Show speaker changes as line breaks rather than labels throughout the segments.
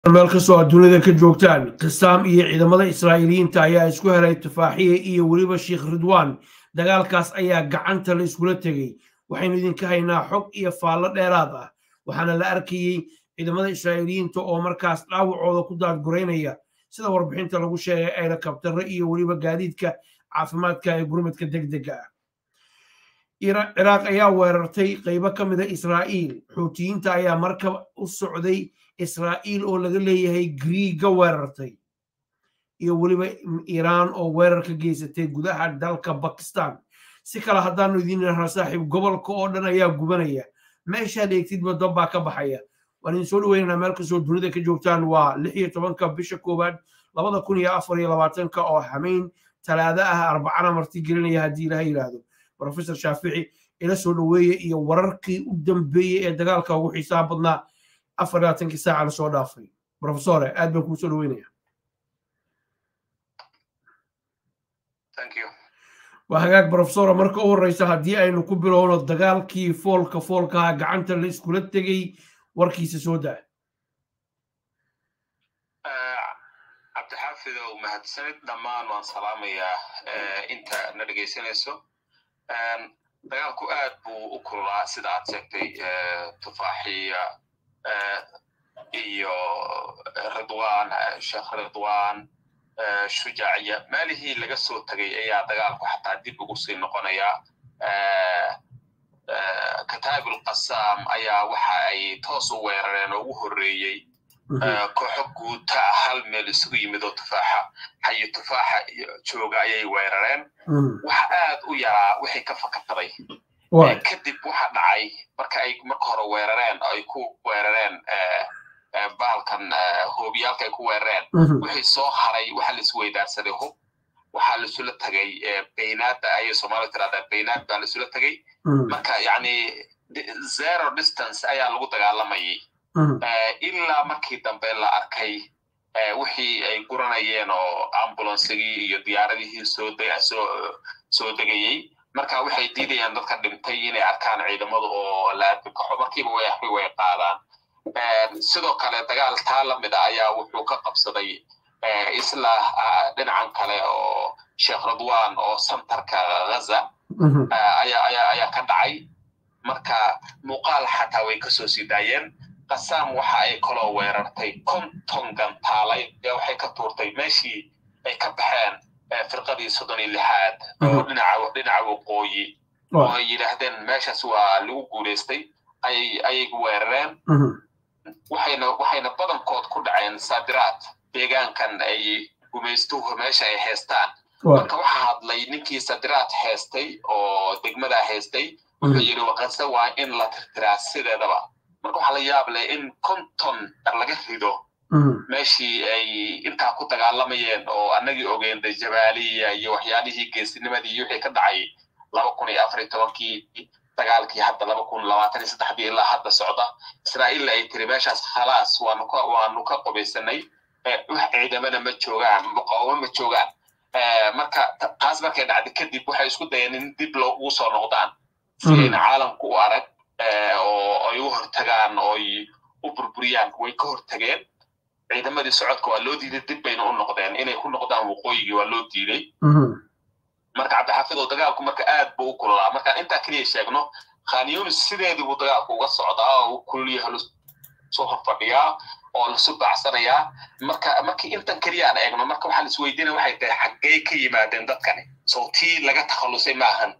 meel kastoo aad dunida ka joogtaan qisaam iyo ciidamada israa'iiliyiinta ayaa isku helay tufaaxiye iyo weliba sheikh ridwaan dagaalkaas ayaa gacanta la iskula tegey waxaynu idinka haynaa xog iyo faallo dheeraad ah waxaana la arkayey ciidamada israa'iiliyiinta oo markaas dhaawacooda ku daadguraynaya sida warbixinta lagu sheegay ayna kabtaro iyo weliba gaadiidka caafimaadka ee gurmadka degdega ah ciraaq ayaa weerartay qaybo ka mida israa'iil xuutiyiinta ayaa markab u socday israa'iil oo laga leeyahay griiga weerartay iyo weliba iiraan oo weerar ka geysatay gudaha dalka bakistan si kale haddaanu idiin irahno saaxiib gobolka oo dhan ayaa gubanaya meeshaad eegtidba dab baa ka baxaya waan idin soo dhaweynanaa meel kastoo dunida ka joogtaan waa lix iyo tobanka bisha koowaad labada kun iyo afar iyo labaatanka oo xamayn talaado ah arbacana marti gelinaya haddii ilaha yidhaahdo professor shaafici ila soo dhaweeye iyo wararkii u dambeeyey ee dagaalka ugu xiisaha badnaa afar labaatankii saaca la soo dhaafay professore aad baan kuu soo dhaweynaya waa hagaag professora marka u horreysa haddii aynu ku bilowno dagaalkii foolka foolkaha gacanta la iskula tegey warkiisa soo daa
cabdixaafidow mahadsanid dhammaan waan salaamayaa inta na dhegaysanayso dagaalku aad buu u kululaa sida aad sheegtay tufaaxiya iyo ridwaan sheekh ridwaan shujaaciya maalihii laga soo tegay ayaa dagaalku xataa dib ugu sii noqonaya kataabul qasaam ayaa waxa ay toos u weerareen oo ugu horreeyey kooxo guuta hal meel isugu yimid oo tufaaxa xayo tufaaxa jooga ayay weerareen waxa aad u yaraa wixii ka fakataday kadib waxa dhacay marka ay marka hore weerareen ay ku weerareen bahalkan hoobiyaalka ay ku weerareen wixii soo haray waxa la isweydaarsaday hub waxaa laisula tegay baynaad ayay soomaalida tiraahdaa baynaad baa laisula tegay marka yani zero distance ayaa lagu dagaalamayay ilaa markii dambe la arkay wixii ay guranayeen oo ambulansigii iyo diyaaradihii soo degayey marka waxay diidayaan dadka dhintay inay arkaan ciidamadu oo la argagaxo markiiba way way qaadaan sidoo kale dagaal taa la mid a ayaa wuxuu ka qabsaday isla dhinacan kale oo sheekh ridwan oo santarka ghaza ayaa ka dhacay marka muuqaal xataa way kasoo sii daayeen qasaam waxa ay kaloo weerartay konton gantaalay waxay ka tuurtay meeshii ay ka baxeen firqadii soddon iyo lixaad oo dhinaca waqooyi oo ay yidhaahdeen meeshaas waa lagu guulaystay ayay weerareen waxayna waxayna badankood ku dhaceen saadiraad deegaankan ay gumaystuhu meesha ay haystaan marka waxaa hadlay ninkii saadiraad haystay oo degmadaa haystay wuxuu yidhi waqase waa in la tirtiraa sideedaba marka waxaa la yaab leh in konton laga rido meeshii ay intaa ku dagaalamayeen oo annagii ogeen de jabaaliya iyo waxyaalihii geesinimadii iyo wixii ka dhacay laba kun iyo afar iyo tobankii dagaalkii hadda laba kun labaatan iyo saddexdii ilaa hadda socda israa'iilla ay tiri meeshaas khalaas waanu ka waanu ka qubaysanay wax ciidamana ma joogaan muqaawamo ma joogaan marka taas markay dhacday kadib waxay isku dayeen in dib loogu soo noqdaan si ayna caalamku u arag oo ay u hortagaan oo ay u burburiyaan way ka hortageen ciidamadii socodka waa loo diiday dib bayna u noqdeen inay ku noqdaan waqooyigii waa loo diiday marka cabdixaafidoo dagaalku marka aad buu u kululaa markaan intaa keliya sheegno khanyonis sideedii buu dagaalku uga socdaa oo u kululyaha lasoo horfadhiyaa oo lasu baacsanayaa marka markii intan keliya aan eegno marka waxaa laisweydiinaya waxay tahay xaggey ka yimaadeen dadkani sawtii laga takhallusay maahan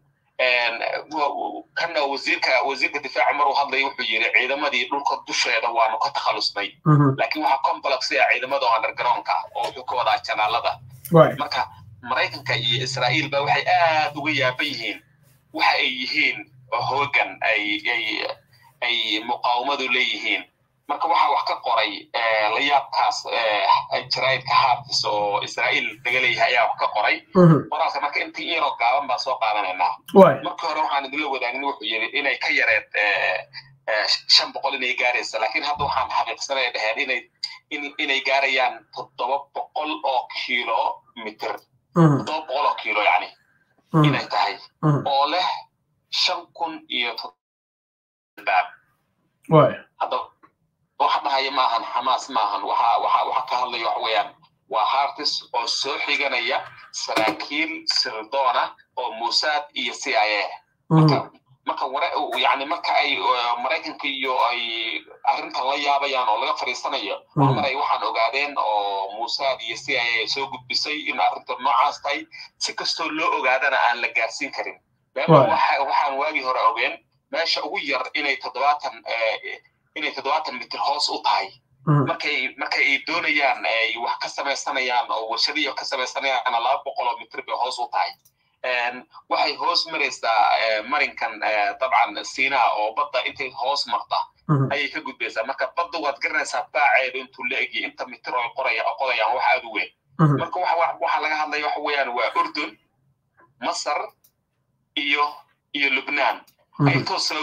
kana wasiirka wasiirka difaaca maruu hadlaya wuxuu yidhi ciidamadii dhulka dusheeda waanu ka takhalusnay laakiin waxaa complex ah ciidamada undergroundka oo wuxuu ka wadaa janaalada marka maraykanka iyo israa'iil ba waxay aad uga yaaban yihiin waxa ay yihiin hoogan ay ay ay muqaawamadu leeyihiin marka waxaa wax ka qoray la yaabkaas jaraa'idka haafis oo israa'iil laga leeyahay ayaa wax ka qoray qoraalka marka intii iiroo gaaban baan soo qaadanaynaa markii hore waxaan idinla wadaagnin wuxuu yidhi inay ka yareed shan boqol inay gaaraysa laakiin hadda waxaan xaqiiqsanaya dhaheen inay inay gaarayaan toddoba boqol oo kilomitr toddoba boqol oo kilo yani inay tahay oo leh shan kun iyo hadda waxa dhahaya maahan xamaas maahan waxa waxa waxa ka hadlaya waxa weeyaan waa hartis oo soo xiganaya saraakiil sirdoona oo mossad iyo c i a marka marka ware yani marka ay maraykanka iyo ay arrintan la yaabayaan oo laga fadhiisanayo waa mar ay waxaan ogaadeen oo mossad iyo c i a soo gudbisay in arrinta noocaas tahay si kastoo loo ogaadana aan la gaarsiin karin waxaan waagii hore ogeen meesha ugu yar inay toddobaatan inay toddobaatan mitir hoos u tahay markay markay ay doonayaan ay wax ka samaysanayaan oo warshadiyo ka samaysanayaan laba boqoloo mitir bay hoos u tahay waxay hoos maraysaa marinkan dabcan siinaa oo badda intay hoos marta ayay ka gudbaysaa marka badda waad garanaysaa baaceedu intuu la egya inta mitir oo qoraya qodayaan wax aad u weyn marka waxa laga hadlaya waxa weeyaan waa urdun masar iyo iyo lubnaan ay toos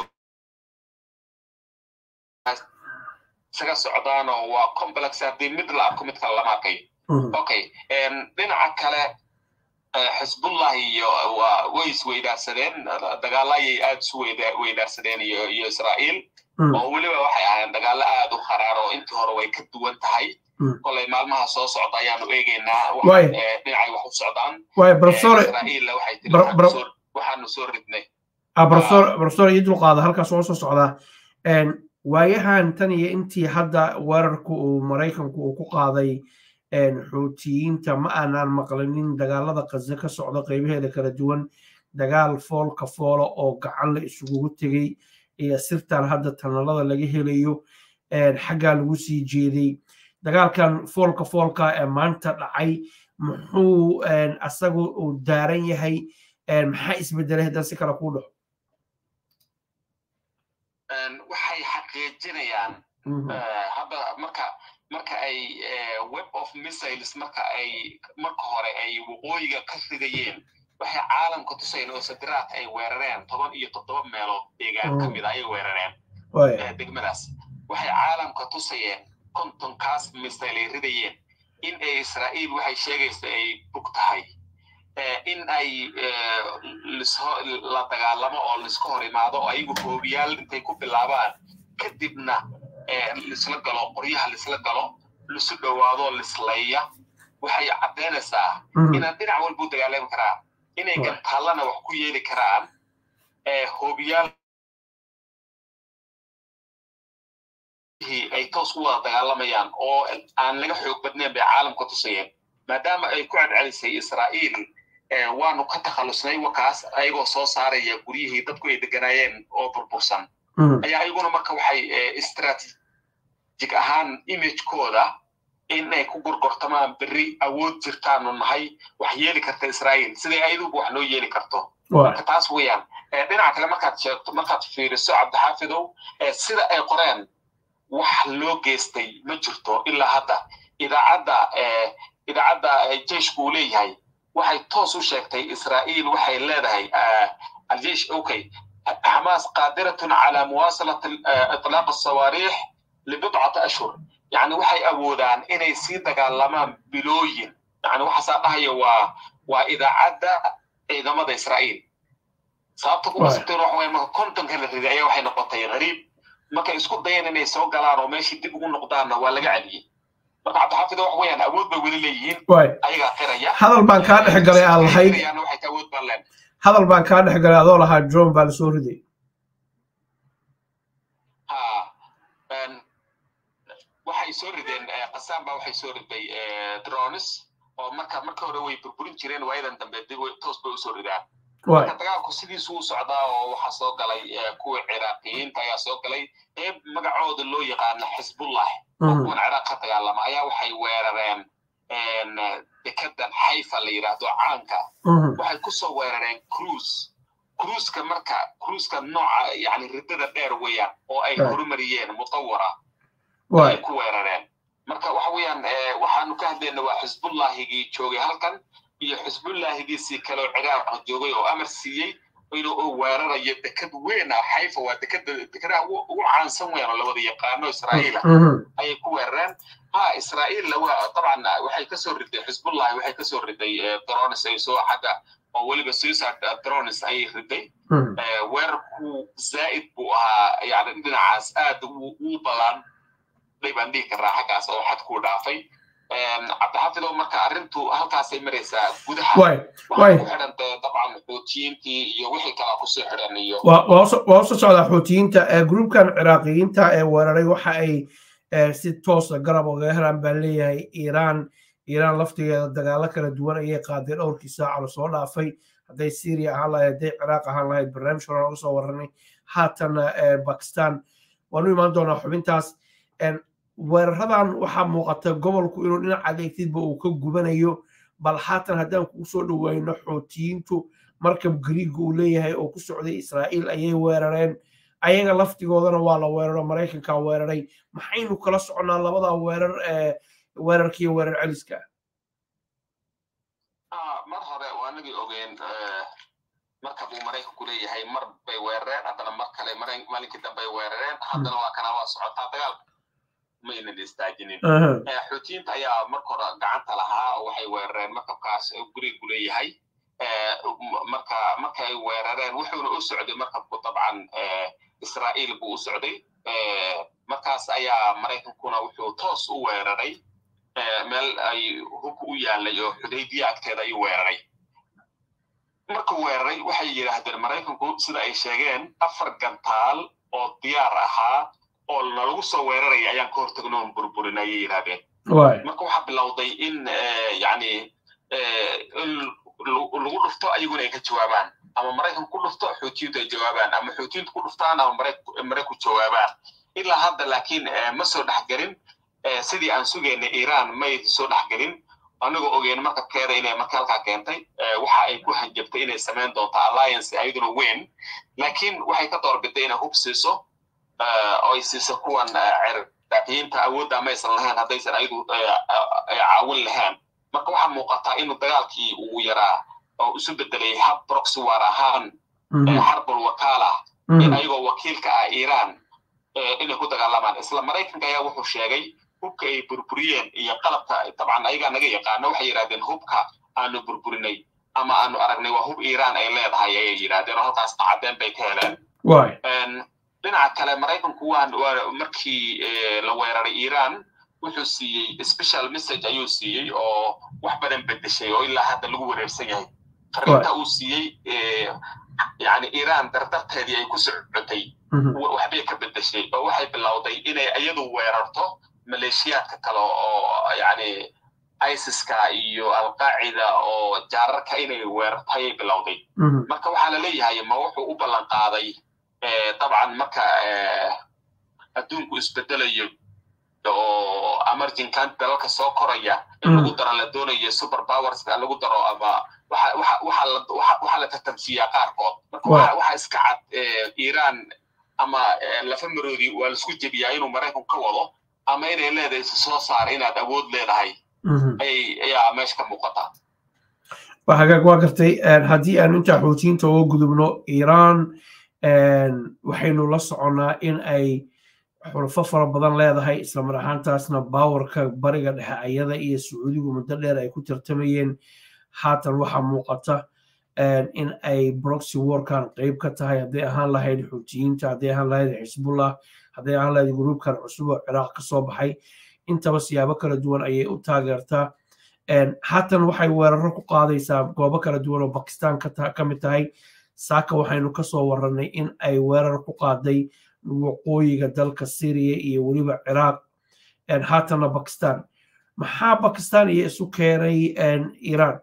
isaga socdaan oo waa complex haddii mid la arko mid kale lama arkayo okay dhinaca kale xisbullah iyo way isweydaarsadeen dagaalo ayay aad isu weydaarsadeen iyo iyo israa'iil oo weliba waxay ahaayeen dagaalo aad u kharaar oo intii hore way ka duwan tahay kolay maalmaha soo socda ayaanu eegaynaa dhinacay wax u socdaan israa'iilla waxay tiri waxaanu soo ridnay
professor iyo dulqaada halkaas oo soo socdaa waayahan tan iyo intii hadda weerarku uu maraykanku uu ku qaaday xuutiyiinta ma aanaan maqlinin dagaalada qaze ka socda qaybaheeda kala duwan dagaal foolka foola oo gacan la isugugu tegey iyo sirtan hadda tanalada laga helayo xaggaa lagu sii jeeday dagaalkan foolka foolka ee maanta dhacay muxuu asagu uu daaran yahay maxaa isbedelay haddaan si kale kuu dhaco
waxay xaqiijinayaan hadda marka marka ay web of missiles marka ay marka hore ay waqooyiga ka ridayeen waxay caalamka tusayeen oo sadiraad ay weerareen toban iyo toddoba meelood deegaan ka mid a ayay weerareen degmadaas waxay caalamka tusayeen kontonkaas missile ay ridayeen in ay israa'iil waxay sheegaysa ay bug tahay in ay la dagaalamo oo laiska hor imaado oo ayagu hoobiyaal intay ku bilaabaan kadibna lisla galo qoryaha lisla galo lisu dhowaado lisleeya waxay caddaynaysaa inaan dhinac walba u dagaalami karaan inay gantaallana wax ku yeeli karaan hoobiyaal ay toos u wada dagaalamayaan oo aan laga xoog badnayn bay caalamka tusayeen maadaama ay ku celcelisay israa'iil waanu ka takhallusnay wakaas ayagoo soo saaraya guryihii dadku ay deganaayeen oo burbursan ayaa ayaguna marka waxay strategic ahaan imagekooda in ay ku gorgortamaan berri awood jirtaanu nahay wax yeeli karta israa'iil siday ayaduba wax noo yeeli karto marka taas weeyaan dhinaca kale markaad sheegto markaad fiiriso cabdixaafidow sida ay qoreen wax loo geystay ma jirto ilaa hadda idaacadda idaacadda jeshku uu leeyahay waxay toos u sheegtay israa'iil waxay leedahay aljesh okay حماس قادرة على مواصلة إطلاق الصواريخ لبضعة أشهر يعني waxay awoodaan inay sii dagaalamaan bilooyin yani waxaasaa dhahaya waa waa idaacadda ciidamada israa'iil sababta ku qasabteen waxa weeye marka kontonka la riday ayaa waxay noqotay qariib markay isku dayeen inay soo galaan oo meeshii dib ugu noqdaanna waa laga celiyey marka cabdixaafid wax weeyaan awood bay weli leeyihiin ayagaa qiraya
hadal baan kaa dhex galay aan lahayd
waxay ka awood baan leen
hadal baan kaa dhex galay adoo lahaa drone baa lasoo riday
waxay soo rideen qasaan baa waxay soo riday drones oo marka marka hore way burburin jireen waayadan dambe dib toos bay usoo ridaan marka dagaalku sidiisu u socdaa oo waxaa soo galay kuwa ciraaqiyiinta ayaa soo galay qeyb magacooda loo yaqaana xisbullah oo kuwan ciraaq ka dagaalama ayaa waxay weerareen dekedan xayfa la yidhaahdo caanka waxay kusoo weerareen cruise cruiska marka cruiska nooca yani riddada dheer weeyaan oo ay horumariyeen mutawara ay ku weerareen marka waxa weeyaan waxaanu ka hadlayna waa xisbullahigii joogay halkan iyo xisbullahigiisii kale oo ciraaq joogay oo amar siiyey inuu weerarayo deked weyn ah xayfa waa dekeda dekedaha ugu caansan weyn oo la wada yaqaano israa'iila ayay ku weerareen ha israa'iilla waa dabcan waxay kasoo riday xisbullahi waxay kasoo riday drones ay soo xagga oo weliba suicide drones ayay riday weerarku zaa'id buu ahaa yani dhinacaas aad u ballan dhey baan dhihi karaa xaggaas oo xad kuu dhaafay cabdixafidow marka arrintu halkaasay maraysaa gudaha waxaa ku xidhan dee dabcan xuutiyiintii iyo wixii kala kusoo xidhan iyo
waa usoo socdaa xuutiyiinta gruubkan ciraaqiyiinta ee weeraray waxa ay si toosa garab oga helaan baa leeyahay iiraan iiraan laftigeeda dagaalo kala duwan ayay qaaday dhowrkii saaca lasoo dhaafay hadday syria ahaan lahayd hadday ciraaq ahaan lahayd barnaamij hore laga soo waranay haatana bakistan waanu imaan doonaa xubintaas weeraradan waxaa muuqata gobolku inuu dhinac adeegtidba uu ka gubanayo bal haatan haddaan kugu soo dhoweyno xootiyiintu markab gariiga uu leeyahay oo ku socday israa'iil ayay weerareen ayaga laftigoodana waa la weeraro maraykanka weeraray maxaynu kala soconnaa labada weerar ee weerarkiiyo weerar celiska
mar hore waa nagii ogeen markab uu maraykanku leeyahay mar bay weerareen haddana mar kale maalinkii dambe ay weerareen haddana waa kana waa socotaa dagaalka maynan istaajinin xuutiyiinta ayaa marka hore gacanta lahaa oo waxay weerareen markabkaas gurigu leeyahay marka markay weerareen wuxuuna u socday markabku dabcan israa'iil buu u socday markaas ayaa maraykankuna wuxuu toos u weeraray meel ay hubka u yaalay oo xudaybiya agteeda ayuu weeraray markuu weeraray waxay yidhaahdeen maraykanku sida ay sheegeen afar gantaal oo diyaar ahaa oo nalagu soo weeraraya ayaan ka hortagno on burburin ayay yidhahdeen marka waxaa bilowday in yani lagu dhufto ayaguna ay ka jawaabaan ama maraykan ku dhufto xuutiyintu ay jawaabaan ama xuutiyintu ku dhuftaan ama marayku jawaabaan ilaa hadda laakiin ma soo dhexgelin sidii aan sugaynay iiraan may soo dhexgelin anigoo ogeen markabkeeda inay marka halkaa keentay waxa ay ku hanjabtay inay samayn doonto alliance ayaduna weyn laakiin waxay ka doorbiday inay hub siiso oo ay siiso kuwan ciraaqiyiinta awoodda maysan lahayn haddaysan ayadu caawin lahayn marka waxaa muuqataa inuu dagaalkii uu yaraa oo isu bedelay hab proxy war ahaan xarbul wakaala in ayagoo wakiilka ah iiraan inay ku dagaalamaan isla maraykanka ayaa wuxuu sheegay hubka ay burburiyeen iyo qalabka dabcan ayagaa naga yaqaano waxay yidhahdeen hubka aanu burburinay ama aanu aragnay waa hub iiraan ay leedahay ayay yidhahdeen oo halkaasna caddeen bay ka heleen dhinaca kale maraykanku waan markii la weeraray iiraan wuxuu siiyey special message ayuu siiyey oo wax badan bedeshay oo ilaa hadda lagu wareersan yahay fariinta uu siiyey yani iiraan dardarteedii ay ku socotay waxbay ka bedeshay oo waxay bilowday inay iyadu weerarto maleeshiyaadka kale oo yani isiska iyo alqaacida oo jaararka inay weerarto ayay bilowday marka waxaa la leeyahay ma wuxuu u ballan qaaday dabcan marka adduunku isbedelayo oo emerging dalalka soo koraya in lagu daro la doonayo super powerska lagu daro ama waxaa la tartamsiiyaa qaarkood marka waxa iska cad iiraan ama lafa maroodi waa laisku jebiyaa inuu maraykan ka wado ama inay leedahay soo saar inaad awood leedahay ayaa meesha ka muuqata
hagaag waa gartay haddii aanu intaa xoutiyiinta uga gudubno iiraan waxaynu la soconnaa in ay xulfo fara badan leedahay islamar ahaantaasna baawarka bariga dhexe ayada iyo sacuudigu muddo dheer ay ku tartamayeen haatan waxaa muuqata in ay broxy warkan qeyb ka tahay hadday ahaan lahayd xuutiyiinta hadday ahaan lahayd xisbullah hadday ahaan lahayd gruubkan cusub oo ciraaq ka soo baxay intaba siyaabo kala duwan ayay u taageertaa haatan waxay weeraro ku qaadaysaa goobo kala duwan oo bakistan ka mid tahay saaka waxaynu ka soo warannay in ay weerar ku qaaday waqooyiga dalka syriya iyo weliba ciraaq haatanna bakistan maxaa bakistan iyo isu keenay iiraan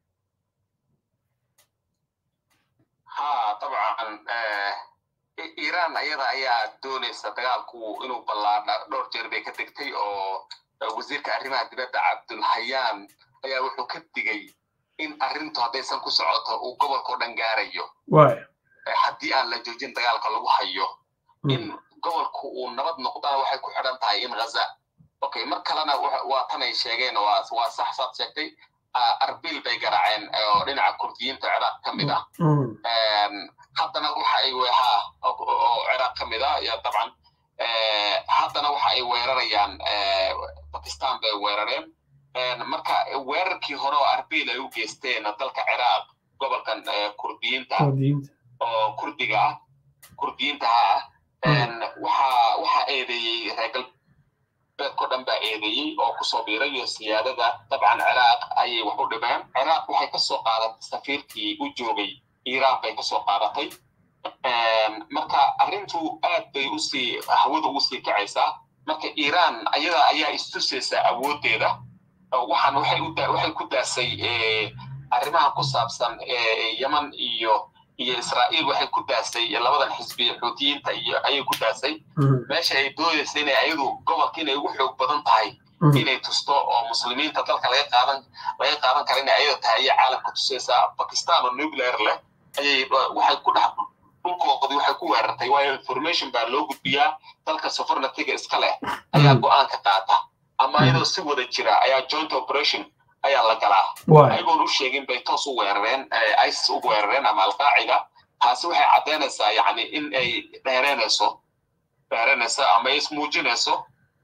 ha dabcan iiraan ayada ayaa doonaysa dagaalku inuu ballaadha dhowr jeer bay ka degtay oo wasiirka arrimaha dibadda cabdulhayaan ayaa wuxuu ka digay in arrintu haddaysan ku socoto uu gobolka o dhan gaarayo haddii aan la joojin dagaalka lagu hayo in gobolku uu nabad noqdana waxay ku xidhan tahay in ghaza okay mar kalena waa tan ay sheegeen waa sax saad sheegtay arbil bay garaaceen oo dhinaca kurdiyiinta ciraaq ka mid ah haddana waxa ay ha oo ciraaq ka mid ah ya dabcan haddana waxa ay weerarayaan bakistan bay weerareen marka weerarkii hore oo arbil ay u geysteen dalka ciraaq gobolkan kurdiyiinta oo kurdiga ah kurdiyiinta ha ah waxa waxa eedeeyey reer beedko dhan baa eedeeyey oo kusoo biiray iyo siyaadada dabcan ciraaq ayay wax u dhibeen ciraaq waxay kasoo qaadatay safiirkii u joogay iiraan bay kasoo qaadatay marka arrintu aad bay usii hawada ugu sii kacaysaa marka iiraan ayada ayaa istusaysa awooddeeda waxaan waxay ku daasay arrimaha ku saabsan yeman iyo iyo israa'iil waxay ku daasay labadan xisbi xuutiyiinta iyo ayay ku daasay meesha ay doodaysa inay ayadu gobolka inay ugu xoog badan tahay inay tusto oo muslimiinta dalka laga qaadan laga qaadan kara inay ayada tahay ayay caalamka tusaysaa bakistan oo nuclear leh ayay waxay ku dhex dhulkoodii waxay ku weerartay waayo information baa loo gudbiyaa dalka sovereigntyga iska leh ayaa go-aanka qaata ama iyadoo si wada jira ayaa joint operation ayaa la galaa ayagoon u sheegin bay toos u weerareen isis ugu weerareen ama alqaacida taasi waxay caddaynaysaa yani in ay dheereynayso dheereynayso ama ismuujinayso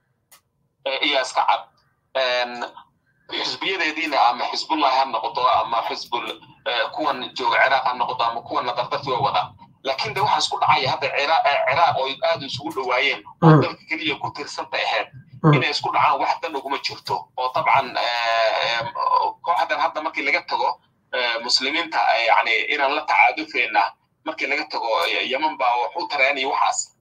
iyo iska cad xisbiyadeediina ama xisbullahi ha noqoto ama xisbul kuwan jooga ciraaq ha noqoto ama kuwan nadardarti waa wada laakiin de waxaa isku dhacaya hadda ciraaq oo aad isugu dhowaayeen oo dalka keliya ku tirsanta ahayd inay isku dhacaan wax dan uguma jirto oo dabcan kooxdan hadda markii laga tago muslimiinta yani inaan la tacaadufeyna markii laga tago yeman baa wax u tareenaya waxaas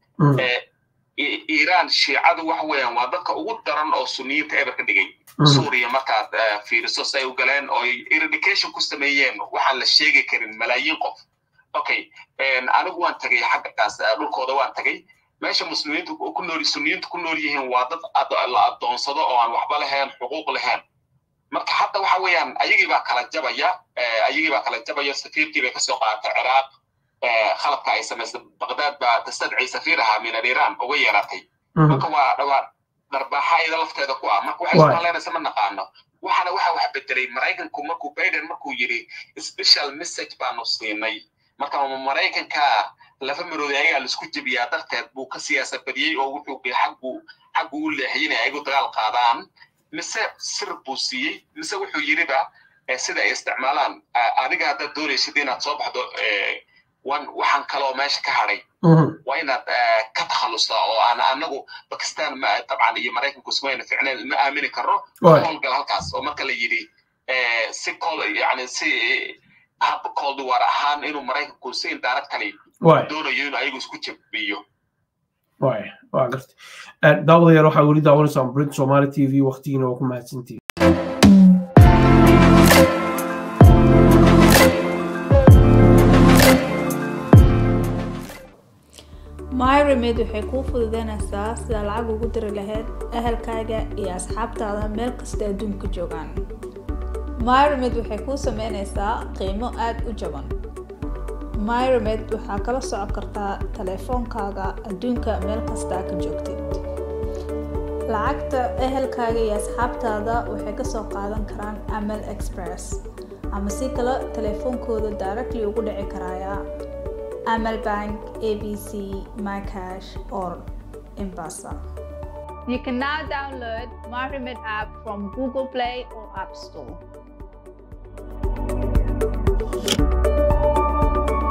iiraan shiicadu waxa weeyaan waa dadka ugu daran oo suniyiinta eber ka dhigay suuriya markaad fiiriso say u galeen oo eradication ku sameeyeen waxaan la sheegi karin malaayiin qof okay anigu waan tagay xaggakaas dhulkooda waan tagay meesha muslimiintu ku nool suniyiintu ku nool yihiin waa dad la adoonsado oo aan waxba lahayn xuquuq lahayn marka hadda waxa weeyaan ayagii baa kala jabaya ayagii baa kala jabaya safiirkii bay kasoo qaadatay ciraaq khaladka ay samaysay baqdaad baa tastadci safiir ahaa min aliran uga yeeratay marka waa dhawaa darbaaxa iyada lafteeda ku ah marka waxay isku haleynaysa ma naqaano waxaana waxa wax bedelay maraykanku markuu biden markuu yidhi special message baanu siinay marka maraykanka laba marooday ayagaa laisku jebiyaa darteed buu ka siyaasa badiyey oo wuxuu xaggu xaggu u leexiyey inay ayagu dagaal qaadaan mise sir buu siiyey mise wuxuu yidhiba sida ay isticmaalaan adiga haddaad doonaysid inaad soo baxdo waxaan kaloo meesha ka hadhay waa inaad ka takhalusta oo aan anagu bakistan dabcan iyo maraykanku ismayna ficneen ma aamini karno howlgal halkaas oo marka la yidhi si yani si hab coldwar ahaan inuu maraykanku si indirectly doonayo inuu ayagu isku jabiyo
waa garta daawadayaal waxaa weli daawanaysaan brit somali t v waktigiina waa ku mahadsantihi
myremed waxay kuu fududeynaysaa sida lacag ugu diri lahayd ahalkaaga iyo asxaabtaada meel kasta adduunka joogaan myremed waxay kuu sameynaysaa qiimo aada u jaban myremed waxaa kala socon kartaa taleefoonkaaga adduunka meel kastaa ka joogtid lacagta ehelkaaga iyo asxaabtaada waxay kasoo qaadan karaan amal express ama si kale taleefoonkooda directly ugu dhici karaya amal bank abc mycash or embasa you can now download myremed app from google play or app store